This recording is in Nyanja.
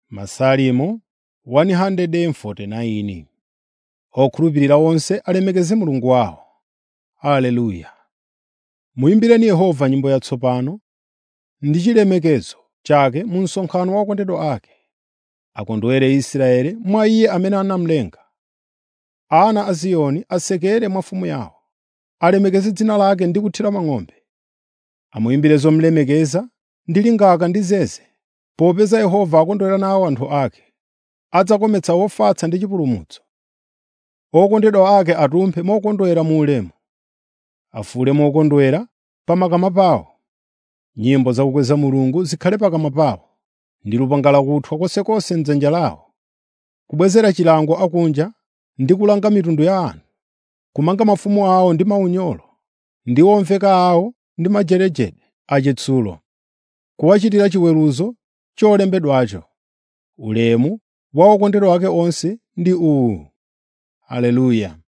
Masalimo 149 Okhulupirira onse alemekeze Mulungu wawo. Haleluya. Muyimbireni Yehova nyimbo yatsopano ndi chilemekezo chake mu msonkhano wa okondedwa ake. Akondwere Israeli mwa Iye amene anamulenga. Ana a Ziyoni asekere mwa Mfumu yawo. Alemekeze dzina lake ndi kuthira mang'ombe. Amuyimbire zomulemekeza ndi lingaka ndi zeze, popeza Yehova akondwera nawo anthu ake. Adzakometsa ofatsa ndi chipulumutso. Okondedwa ake atumphe mokondwera mu ulemu. Afuwule mokondwera pa makamwa pawo. Nyimbo zakukweza Mulungu zikhale pakamwa pawo, ndi lupanga lakuthwa konsekonse m'dzanja lawo. Kubwezera chilango akunja ndi kulanga mitundu ya anthu, kumanga mafumu awo ndi maunyolo, ndi omveka awo ndi majerejere achitsulo, kuwachitira chiweruzo cholembedwacho. Ulemu wa okondedwa ake onse ndi uwu. Haleluya.